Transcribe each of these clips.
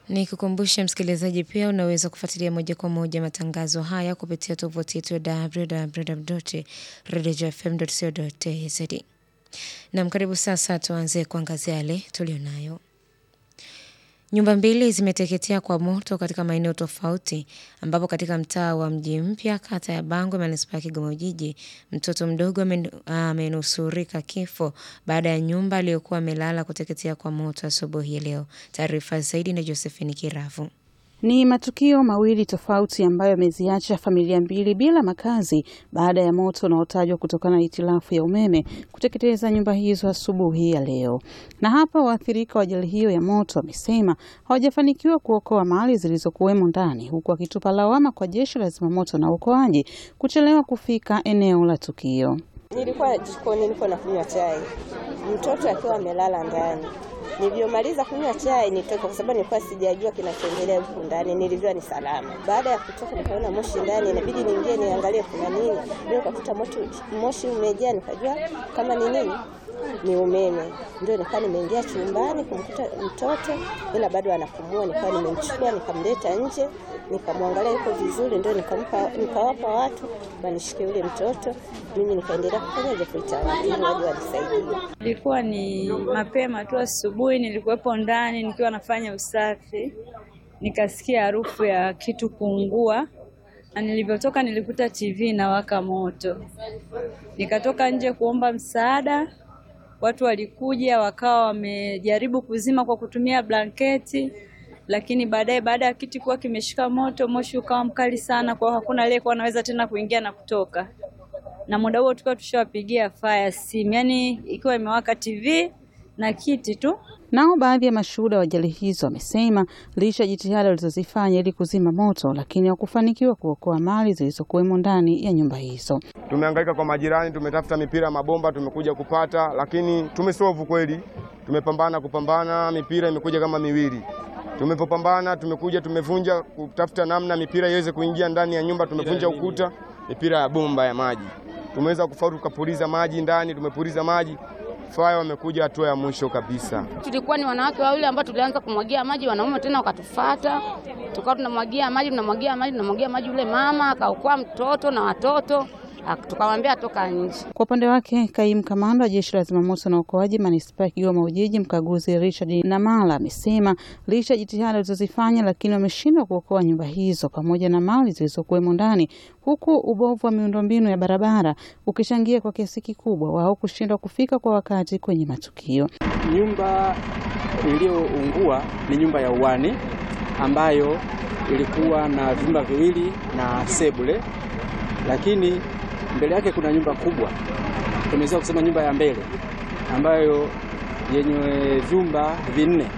Ni kukumbusha msikilizaji pia unaweza kufuatilia moja kwa moja matangazo haya kupitia tovuti yetu ya www.redifm.co.tz. Nam, karibu sasa tuanze kuangazia yale tulionayo. Nyumba mbili zimeteketea kwa moto katika maeneo tofauti, ambapo katika mtaa wa Mji Mpya, kata ya Bangwe, manispaa ya Kigoma Ujiji, mtoto mdogo amenusurika kifo baada ya nyumba aliyokuwa amelala kuteketea kwa moto asubuhi ya leo. Taarifa zaidi na Josephine Kiravu. Ni matukio mawili tofauti ambayo yameziacha familia mbili bila makazi baada ya moto unaotajwa kutokana na hitilafu ya umeme kuteketeza nyumba hizo asubuhi ya leo. Na hapa waathirika wa ajali hiyo ya moto wamesema hawajafanikiwa kuokoa mali zilizokuwemo ndani, huku wakitupa lawama kwa jeshi la zimamoto na uokoaji kuchelewa kufika eneo la tukio. Nilikuwa jikoni, niko nakunywa chai, mtoto akiwa amelala ndani Nilivyomaliza kunywa chai nitoka, kwa sababu nilikuwa sijajua kinachoendelea huku ndani. Nilivyoa ni salama. Baada ya kutoka, nikaona moshi ndani, inabidi niingie niangalie kuna nini. Ndio nikakuta moshi umejaa, nikajua kama ni nini, ni umeme. Ndio nikawa nimeingia chumbani kumkuta mtoto, ila bado anapumua. Nikawa nimemchukua nikamleta nje, nikamwangalia yuko vizuri, ndio nikampa, nikawapa watu wanishike yule mtoto, mimi nikaendelea kufanya ili waje wanisaidie. Ilikuwa ni mapema tu asubuhi, nilikuwepo ndani nikiwa nafanya usafi, nikasikia harufu ya kitu kuungua, na nilivyotoka nilikuta TV inawaka moto. Nikatoka nje kuomba msaada, watu walikuja wakawa wamejaribu kuzima kwa kutumia blanketi, lakini baadaye, baada ya kiti kuwa kimeshika moto, moshi ukawa mkali sana, kwa hakuna aliyekuwa anaweza tena kuingia na kutoka na muda huo tukiwa tushawapigia fire simu, yani ikiwa imewaka TV na kiti tu. Nao baadhi ya mashuhuda wa ajali hizo wamesema licha ya jitihada walizozifanya ili kuzima moto, lakini hawakufanikiwa kuokoa mali zilizokuwemo ndani ya nyumba hizo. Tumehangaika kwa majirani, tumetafuta mipira ya mabomba, tumekuja kupata, lakini tumesovu kweli. Tumepambana kupambana, mipira imekuja kama miwili. Tumepopambana, tumekuja tumevunja kutafuta namna mipira iweze kuingia ndani ya nyumba, tumevunja ukuta, mipira ya bomba ya maji tumeweza kufaulu, tukapuliza maji ndani, tumepuliza maji faya, wamekuja hatua ya mwisho kabisa. Tulikuwa ni wanawake wawili ambao tulianza kumwagia maji, wanaume tena wakatufata, tukawa tunamwagia maji, tunamwagia maji, tunamwagia maji. Yule mama akaokoa mtoto na watoto tukamwambia toka nje. Kwa upande wake, kaimu kamanda wa jeshi la zimamoto na uokoaji manispaa ya Kigoma Ujiji, mkaguzi Richard Namala amesema licha ya jitihada walizozifanya, lakini wameshindwa kuokoa nyumba hizo pamoja na mali zilizokuwemo ndani, huku ubovu wa miundombinu ya barabara ukichangia kwa kiasi kikubwa wao kushindwa kufika kwa wakati kwenye matukio. Nyumba iliyoungua ni nyumba ya uwani ambayo ilikuwa na vyumba viwili na sebule, lakini mbele yake kuna nyumba kubwa, tunaweza kusema nyumba ya mbele ambayo yenye vyumba vinne,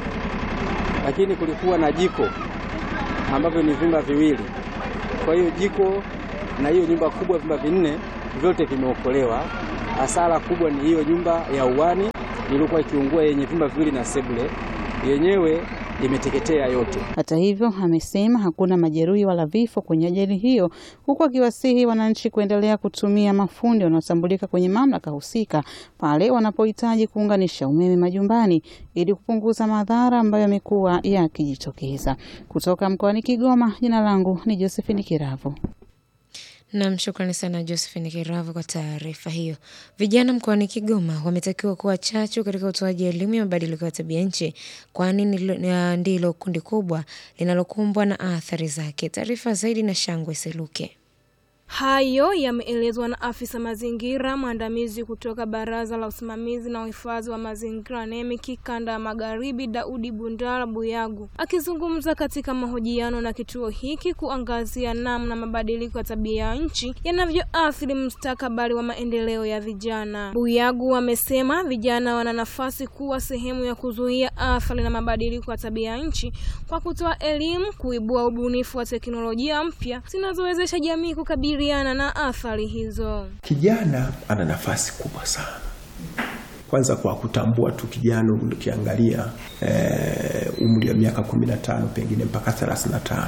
lakini kulikuwa na jiko ambavyo ni vyumba viwili. Kwa hiyo jiko na hiyo nyumba kubwa, vyumba vinne vyote vimeokolewa. Hasara kubwa ni hiyo nyumba ya uwani iliyokuwa ikiungua yenye vyumba viwili na sebule, yenyewe imeteketea yote. Hata hivyo, amesema hakuna majeruhi wala vifo kwenye ajali hiyo, huku akiwasihi wananchi kuendelea kutumia mafundi wanaotambulika kwenye mamlaka husika pale wanapohitaji kuunganisha umeme majumbani ili kupunguza madhara ambayo yamekuwa yakijitokeza. Kutoka mkoani Kigoma, jina langu ni Josephine Kiravu. Nam, shukrani sana Josephine Kiravu kwa taarifa hiyo. Vijana mkoani Kigoma wametakiwa kuwa chachu katika utoaji elimu ya mabadiliko ya tabia nchi, kwani ndilo kundi kubwa linalokumbwa na athari zake. Taarifa zaidi na Shangwe Seluke. Hayo yameelezwa na afisa mazingira mwandamizi kutoka Baraza la Usimamizi na Uhifadhi wa Mazingira NEMIC kanda ya Magharibi, Daudi Bundala Buyagu, akizungumza katika mahojiano na kituo hiki kuangazia namna mabadiliko ya tabia ya nchi yanavyoathiri mustakabali wa maendeleo ya vijana. Buyagu amesema vijana wana nafasi kuwa sehemu ya kuzuia athari na mabadiliko ya tabia ya nchi kwa kutoa elimu, kuibua ubunifu wa teknolojia mpya zinazowezesha jamii kukabili na athari hizo. Kijana ana nafasi kubwa sana, kwanza kwa kutambua tu kijana, ukiangalia e, umri wa miaka 15 pengine mpaka 35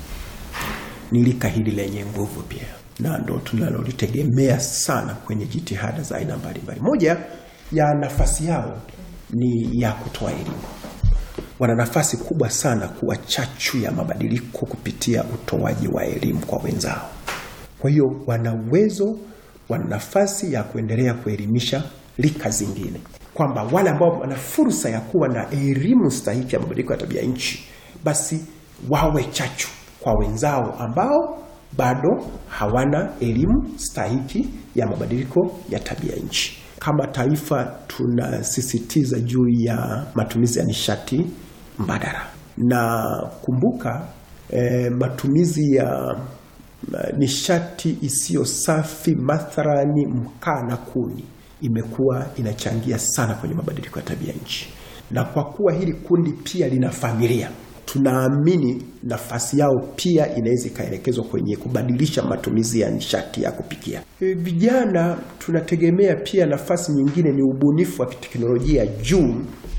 ni lika hili lenye nguvu pia, na ndo tunalolitegemea sana kwenye jitihada za aina mbalimbali. Moja ya nafasi yao ni ya kutoa elimu wana nafasi kubwa sana kuwa chachu ya mabadiliko kupitia utoaji wa elimu kwa wenzao. Kwa hiyo wana uwezo, wana nafasi ya kuendelea kuelimisha rika zingine, kwamba wale ambao wana fursa ya kuwa na elimu stahiki ya mabadiliko ya tabia nchi, basi wawe chachu kwa wenzao ambao bado hawana elimu stahiki ya mabadiliko ya tabia nchi. Kama taifa tunasisitiza juu ya matumizi ya nishati mbadala, na kumbuka eh, matumizi ya eh, nishati isiyo safi, mathalani mkaa na kuni, imekuwa inachangia sana kwenye mabadiliko ya tabia nchi, na kwa kuwa hili kundi pia lina familia tunaamini nafasi yao pia inaweza ikaelekezwa kwenye kubadilisha matumizi ya nishati ya kupikia. E, Vijana tunategemea pia nafasi nyingine ni ubunifu wa teknolojia juu,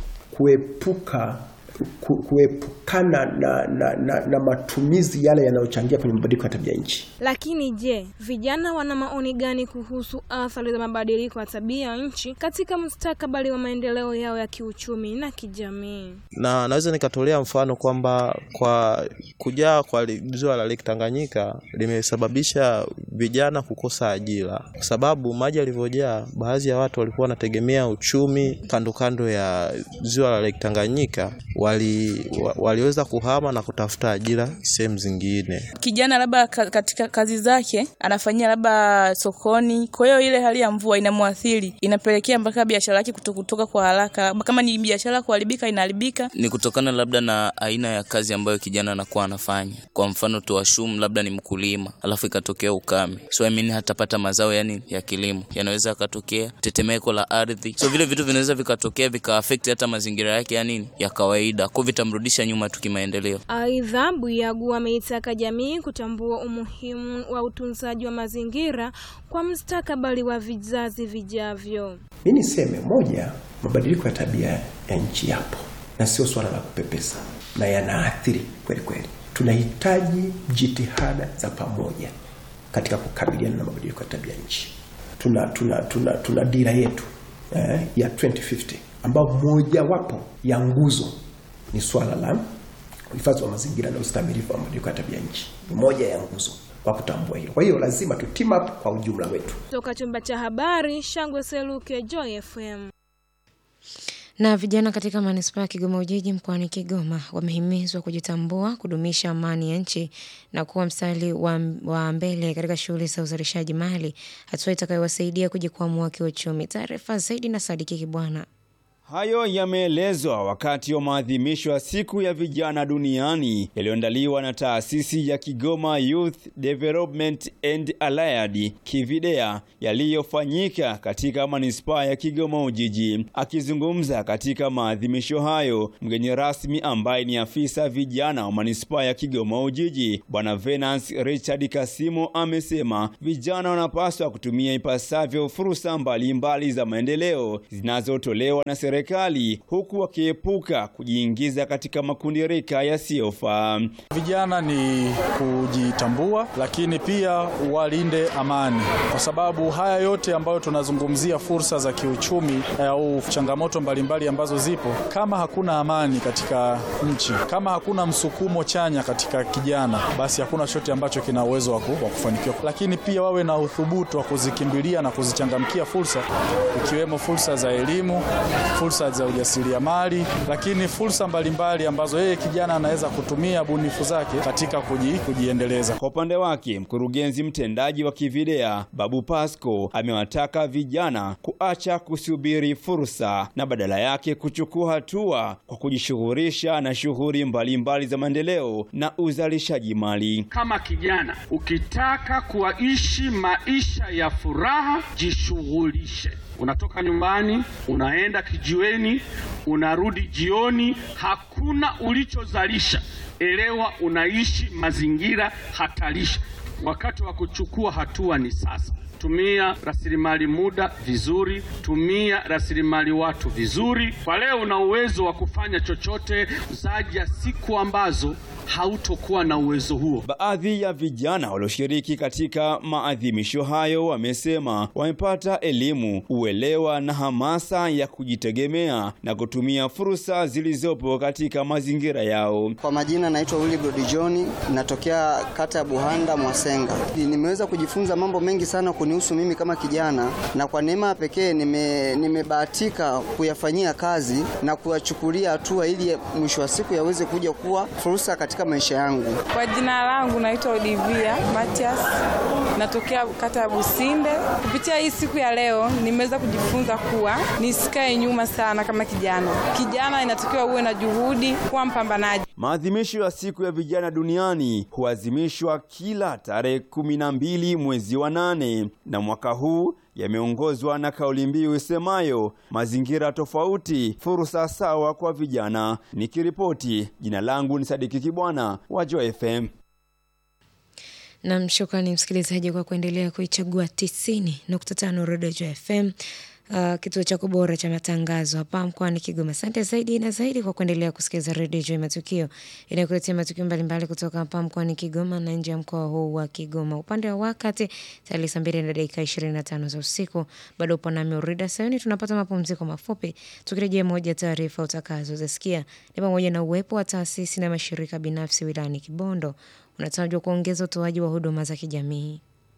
kuepuka ku- kuepukana na, na, na, na matumizi yale yanayochangia kwenye mabadiliko ya tabia nchi. Lakini je, vijana wana maoni gani kuhusu athari za mabadiliko ya tabia nchi katika mustakabali wa maendeleo yao ya kiuchumi na kijamii? na naweza nikatolea mfano kwamba kwa kujaa kwa li- ziwa la Lake Tanganyika limesababisha vijana kukosa ajira, kwa sababu maji yalivyojaa, baadhi ya watu walikuwa wanategemea uchumi kando kando ya ziwa la Lake Tanganyika, wali, wa, waliweza kuhama na kutafuta ajira sehemu zingine. kijana labda ka- katika kazi zake anafanyia labda sokoni, kwa hiyo ile hali ya mvua inamwathiri, inapelekea mpaka biashara yake kuto- kutoka kwa haraka. Kama ni biashara kuharibika, inaharibika. ni kutokana labda na aina ya kazi ambayo kijana anakuwa anafanya. Kwa mfano tuwashum, labda ni mkulima, alafu ikatokea ukame, so I mean hatapata mazao yani ya kilimo, yanaweza yakatokea tetemeko la ardhi, so vile vitu vinaweza vikatokea vika hata mazingira yake ya nini ya kawaida, kwa vitamrudisha nyuma tu kimaendeleo. Aidha, Buyagu ameitaka jamii kutambua umuhimu wa utunzaji wa mazingira kwa mustakabali wa vizazi vijavyo. Mi niseme moja, mabadiliko ya tabia ya nchi yapo na sio swala la kupepesa, na yanaathiri kweli kweli. Tunahitaji jitihada za pamoja katika kukabiliana na mabadiliko ya tabia nchi. Tuna, tuna, tuna, tuna dira yetu eh, ya 2050 ambao mojawapo ya nguzo ni swala la uhifadhi wa mazingira na ustamilifu wa mabadiliko ya tabia nchi. Ni moja ya nguzo kwa kutambua hilo. Kwa hiyo lazima tu team up kwa ujumla wetu. Toka chumba cha habari, Shangwe Seluke, Joy FM. Na vijana katika manispaa ya Kigoma Ujiji mkoani Kigoma wamehimizwa kujitambua, kudumisha amani ya nchi na kuwa mstari wa, wa mbele katika shughuli za uzalishaji mali, hatua itakayowasaidia kujikwamua kiuchumi. Taarifa zaidi na Sadiki Kibwana. Hayo yameelezwa wakati wa maadhimisho ya siku ya vijana duniani yaliyoandaliwa na taasisi ya Kigoma Youth Development and Allied Kividea yaliyofanyika katika manispaa ya Kigoma Ujiji. Akizungumza katika maadhimisho hayo, mgeni rasmi ambaye ni afisa vijana wa manispaa ya Kigoma Ujiji, Bwana Venance Richard Kasimo amesema vijana wanapaswa kutumia ipasavyo fursa mbalimbali za maendeleo zinazotolewa na serikali huku wakiepuka kujiingiza katika makundi rika yasiyofaa. Vijana ni kujitambua, lakini pia walinde amani, kwa sababu haya yote ambayo tunazungumzia fursa za kiuchumi au changamoto mbalimbali ambazo zipo, kama hakuna amani katika nchi, kama hakuna msukumo chanya katika kijana, basi hakuna chochote ambacho kina uwezo wa ku- wa kufanikiwa. Lakini pia wawe na uthubutu wa kuzikimbilia na kuzichangamkia fursa, ikiwemo fursa za elimu, fursa za ujasiriamali, lakini fursa mbalimbali ambazo yeye kijana anaweza kutumia bunifu zake katika kuji, kujiendeleza. Kwa upande wake, mkurugenzi mtendaji wa Kividea Babu Pasco amewataka vijana kuacha kusubiri fursa na badala yake kuchukua hatua kwa kujishughulisha na shughuli mbalimbali za maendeleo na uzalishaji mali. Kama kijana ukitaka kuishi maisha ya furaha, jishughulishe. Unatoka nyumbani, unaenda kijiweni, unarudi jioni, hakuna ulichozalisha. Elewa unaishi mazingira hatarishi. Wakati wa kuchukua hatua ni sasa. tumia rasilimali muda vizuri, tumia rasilimali watu vizuri. Kwa leo una uwezo wa kufanya chochote, zaja siku ambazo hautokuwa na uwezo huo. Baadhi ya vijana walioshiriki katika maadhimisho hayo wamesema wamepata elimu, uelewa na hamasa ya kujitegemea na kutumia fursa zilizopo katika mazingira yao. Kwa majina naitwa Willibrod John, natokea kata ya Buhanda Mwasenga. Nimeweza kujifunza mambo mengi sana kunihusu mimi kama kijana, na kwa neema ya pekee nime, nimebahatika kuyafanyia kazi na kuyachukulia hatua ili mwisho wa siku yaweze kuja kuwa fursa katika maisha yangu. Kwa jina langu naitwa Olivia Matias, natokea kata ya Businde. Kupitia hii siku ya leo nimeweza kujifunza kuwa nisikae nyuma sana kama kijana. Kijana inatakiwa uwe na juhudi, kuwa mpambanaji. Maadhimisho ya siku ya vijana duniani huadhimishwa kila tarehe kumi na mbili mwezi wa nane na mwaka huu yameongozwa na kauli mbiu isemayo mazingira tofauti, fursa sawa kwa vijana. Nikiripoti, jina langu ni Sadiki Kibwana wa Joy FM. Nam, shukrani msikilizaji kwa kuendelea kuichagua tisini nukta tano Rodejo FM, uh, kituo chako bora cha matangazo hapa mkoani Kigoma. Asante zaidi na zaidi kwa kuendelea kusikiliza Rodejo Matukio inayokuletea matukio mbalimbali kutoka hapa mkoani Kigoma na nje ya mkoa huu wa Kigoma. Upande wa wakati tayari saa mbili na dakika ishirini na tano za usiku, bado upo nami Urida Sayuni. Tunapata mapumziko mafupi, tukirejea moja ya taarifa utakazozisikia ni pamoja na uwepo wa taasisi na mashirika binafsi wilayani Kibondo unatajwa kuongeza utoaji wa huduma za kijamii.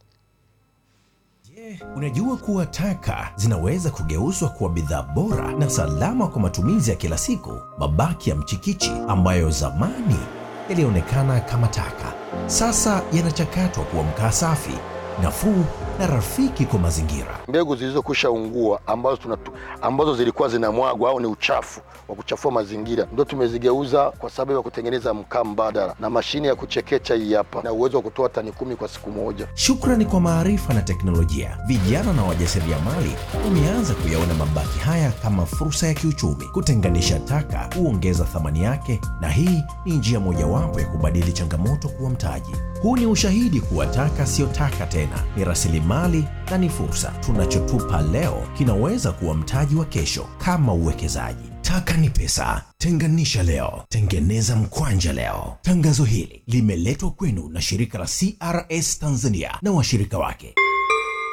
Unajua kuwa taka zinaweza kugeuzwa kuwa bidhaa bora na salama kwa matumizi ya kila siku. Mabaki ya mchikichi ambayo zamani yalionekana kama taka, sasa yanachakatwa kuwa mkaa safi, nafuu na rafiki kwa mazingira. Mbegu zilizokwisha ungua ambazo, tunatu, ambazo zilikuwa zinamwagwa au ni uchafu wa kuchafua mazingira ndio tumezigeuza kwa sababu ya kutengeneza mkaa mbadala, na mashine ya kuchekecha hii hapa na uwezo wa kutoa tani kumi kwa siku moja. Shukrani kwa maarifa na teknolojia, vijana na wajasiriamali wameanza kuyaona mabaki haya kama fursa ya kiuchumi. Kutenganisha taka huongeza thamani yake, na hii ni njia mojawapo ya kubadili changamoto kuwa mtaji. Huu ni ushahidi kuwa taka siyo taka tena, ni rasilimali na ni fursa. Tunachotupa leo kinaweza kuwa mtaji wa kesho, kama uwekezaji. Taka ni pesa. Tenganisha leo, tengeneza mkwanja leo. Tangazo hili limeletwa kwenu na shirika la CRS Tanzania na washirika wake.